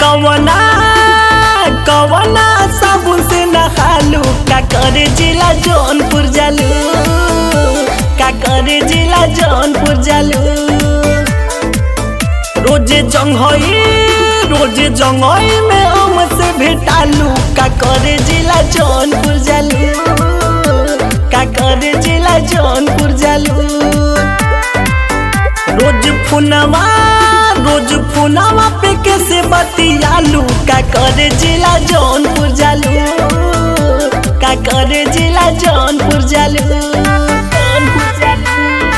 कवना कवना साबुन से नहालू का करे जिला जौनपुर जालू का करे जिला जौनपुर जालू रोजे जंघई रोजे जंघई में हम से भेटालू का करे जिला जौनपुर जालू का करे जिला जौनपुर जालू रोज फुनवा रोज फुनवा पे कैसे बतियालू का करे जिला जौनपुर जालू का करे जिला जौनपुर जालू जौनपुर जालू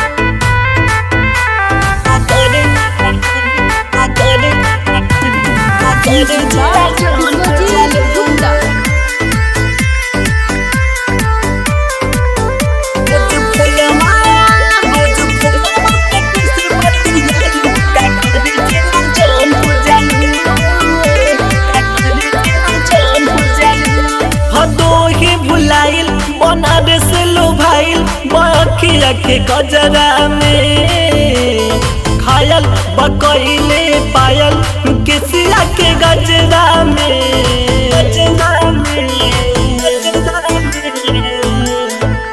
का करे का करे का करे जिला जौनपुर जालू रोज फुनवा रोज फुनवा पे कैसे बतियालू का करे जिला जौनपुर जालू का करे जिला जौनपुर जालू भदोही भुलाइल बनारस लोभाइल बखिया के गजरा में खायल बकैले पायल किसिया के गजरा में गजरा में गजरा में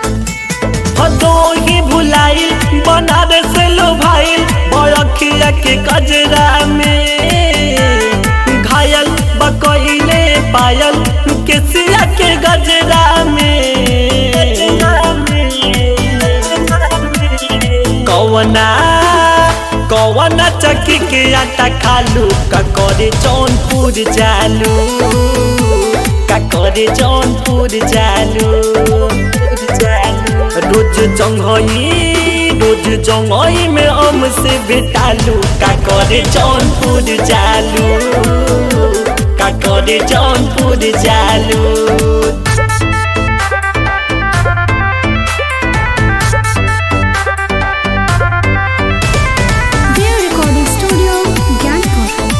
भदोही भुलाइल बनारस लोभाइल बखिया के गजरा में घायल बकैले पायल केसिया के गजरा में कवना कवना चक्की के आटा खालू का करे जौनपुर जालू का करे जौनपुर जालू रोज जंघई रोज जंघई में हम से बेटालू का करे जौनपुर जालू का करे जौनपुर जालू Their recording studio, Gyanpur.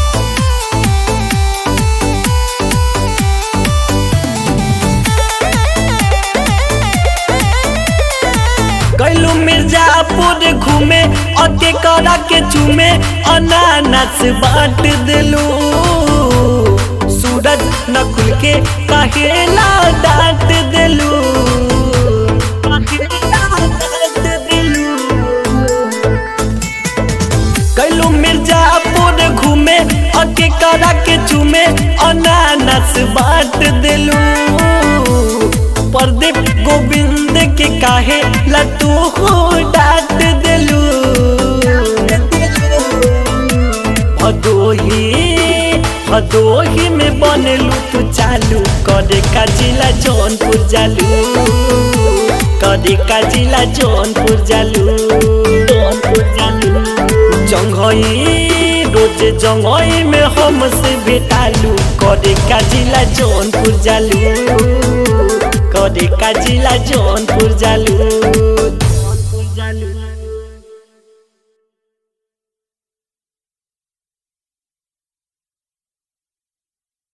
कैलू मिर्जापुर घूमे अके करा के चूमे अनानस बांट दिलू सूरज नकुल के कहेला डांट दिलू कहेला डांट दिलू कैलू मिर्जापुर घूमे अके करा के चूमे अनानस बांट दिलू प्रदीप गोविंद के काहे लतू हो डांट दिलू भदोही भदोही में बनलू तू चालू करे का जिला जौनपुर जालू करे का जिला जौनपुर जालू जौनपुर जालू जंघई रोज जंघई में हम से बेटालू करे का जिला जौनपुर जालू करे का जिला जौनपुर जालू जौनपुर जालू